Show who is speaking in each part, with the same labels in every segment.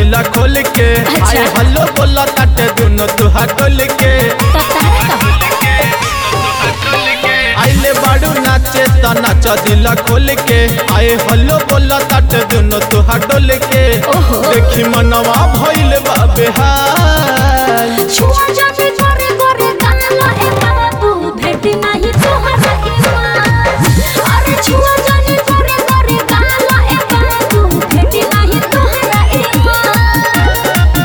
Speaker 1: दिला खोल के
Speaker 2: अच्छा।
Speaker 1: आए हल्लो बोला ताटे दुनो तुहा डोल के
Speaker 2: तो तारा का
Speaker 1: आइले बाड़ू नाचे त नाच दिला खोल के आए हल्लो बोला ताटे दुनो तुहा डोल के
Speaker 2: ओहो।
Speaker 1: देखी मनवा भइल बा बेहाल
Speaker 2: छुआ जाने गोरे गोरे गाला ए बाबू भेटी नहीं तोहरा ईमान अरे छुआ जाने गोरे गोरे गाला ए बाबू भेटी नहीं तोहरा ईमान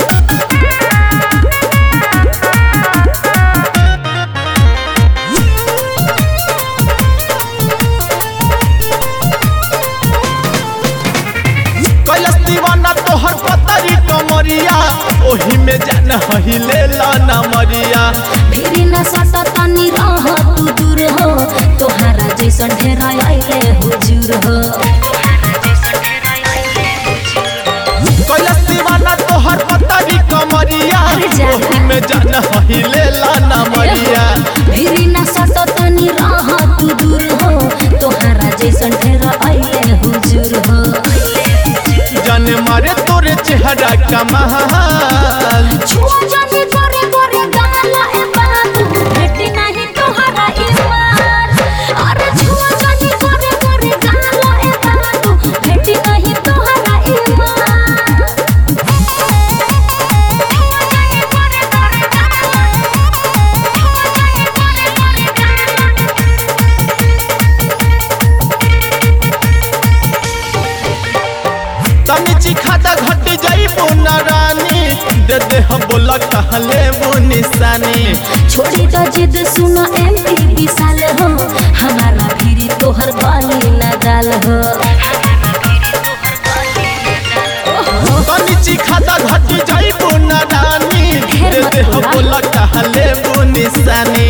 Speaker 1: कैलस दीवाना तोहर पतरी कमरिया ओही में जान हिले लाना मरिया
Speaker 2: फिरी न सट तनी रह तू दूर हो तोहरा जैसन ढेर आइले हुजूर हो
Speaker 1: कैलस दीवाना तोहर पतरी कमरिया
Speaker 2: अरे जा।
Speaker 1: ओही में जान हिले लाना मरिया
Speaker 2: फिरी न सट तनी रह तू दूर हो तोहरा जैसन ढेर आइले हुजूर हो
Speaker 1: जाने मारे तोरे चेहरा कमाल
Speaker 2: छुआ जाने गोरे गोरे गाला ए बाबू भेटी नहीं तोहरा ईमान अरे छुआ जाने गोरे गोरे गाला ए बाबू भेटी नहीं तोहरा ईमान छुआ जाने गोरे गोरे गाला छुआ जाने गोरे गोरे गाला
Speaker 1: तनी चिखाता घट जाई बोना रानी दे दे हम बोला कहले वो निशानी
Speaker 2: छोड़ी तो जिद सुनो एमपी विशाल हो हमारा फिरी तोहर बाली न डाल हो
Speaker 1: तनी चिखाता घट जाई बोना रानी दे दे हम बोला कहले वो निशानी